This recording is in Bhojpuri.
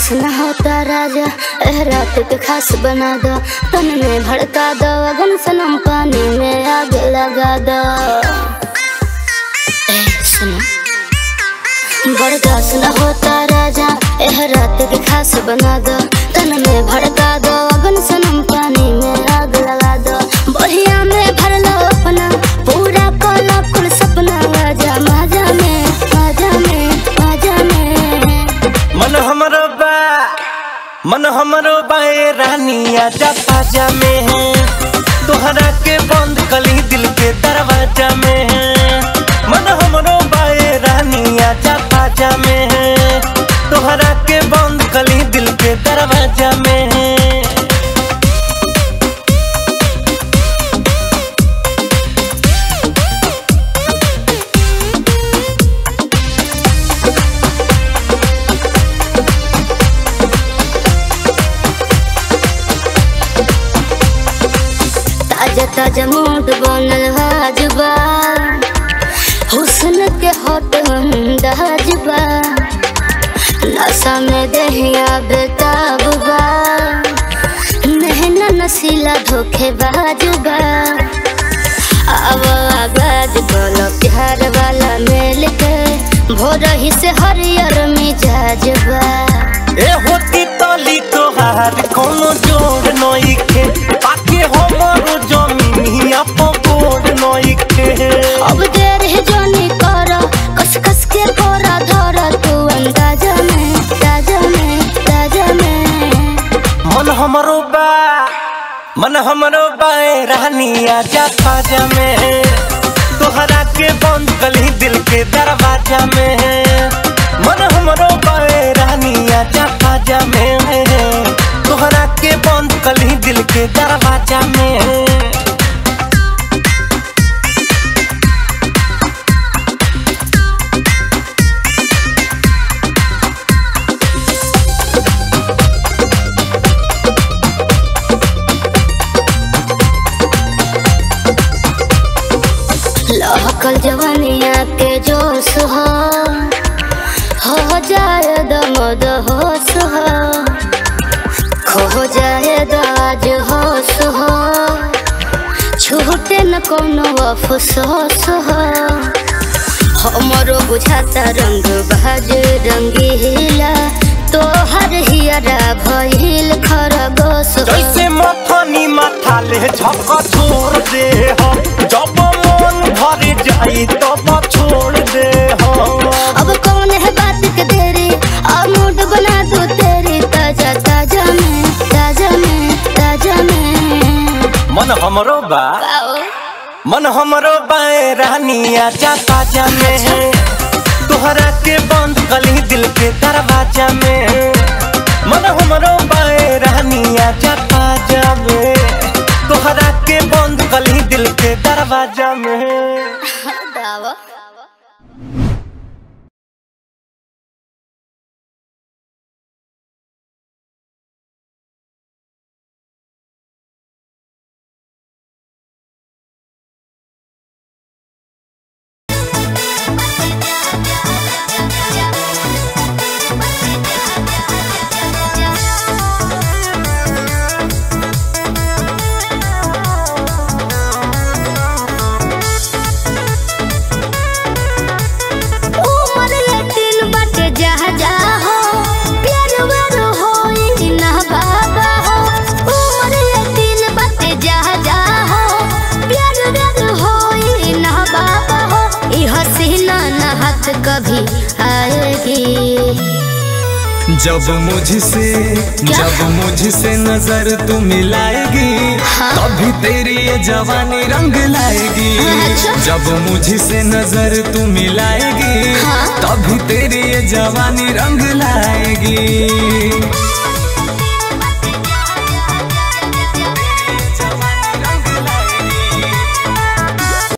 बर्दाश्त न होता राजा एह रात के खास बना दो तन में भड़का दो अगन सनम पानी में आग लगा दो ए सुनो बर्दाश्त न होता राजा एह रात के खास बना दो तन में भड़का दो अगन सनम पानी में आग लगा दो बढ़िया में भर लो अपना पूरा कोला कुल सपना आजा माजा में माजा में माजा में मन हमरो बा मन हमरो बाए रानी आजा पाजा में है तोहरा के बंद कली दिल के दरवाजा में है मन हमरो बाए रानी आजा पाजा में है तोहरा के बंद कली दिल के दरवाजा में है ताजा ताजा मूड बनल हाजबा हुस्न के हट अंदाजबा नशा में दहिया बेताबा नहना नसीला धोखे बाजबा अब आगाज बोलो प्यार वाला मेल के भोर ही से हरियर मिजाजबा ए होती तली तोहार कोनो जोड़ नइखे पाके हमरो जमीनिया पकोड़ नइखे अब देर है जोनी करो कस कस के कोरा धरो तू अंदाजा में ताजा में ताजा में मन हमरो बा मन हमरो बाए रानी आजा खाजा में तोहरा के बंद कली दिल के दरवाजा में मन हमरो बाए रानी आजा खाजा में तोहरा के बंद कली दिल के दरवाजा में लहकल जवानिया के जोश हो हो जाए दमद होश हो खो जाए दाज होश हो छूटे न कोनो अफसोस हो हमरो बुझाता रंग बाज रंगीला तोहर हियरा भइल खरगोश हो। जैसे मथनी माथा ले झक छोड़ दे हो जब मन भर जाई तब छोड़ दे हो अब कौन है बात के देरी अब मूड बना दो तेरी ताजा ताजा में ताजा में ताजा में मन हमरो बा आओ मन हमरो बाए रानी आजा ताजा में तोहरा के बंद कली दिल के दरवाजा में मन हमरो बाए रानी आजा ताजा में तोहरा के बंद कली दिल के दरवाजा में दावा उमर लेकिन बटे जा जा हो प्यार व्यार होई ना बाबा हो उमर लेकिन बटे जा जा हो प्यार व्यार होई ना बाबा हो ई हसीना ना हाथ कभी आएगी जब मुझसे जब मुझसे नजर तू मिलाएगी हाँ। तभी तेरी ये जवानी रंग लाएगी अच्छा। जब मुझसे नजर तू मिलाएगी हाँ। तभी तेरी ये जवानी रंग लाएगी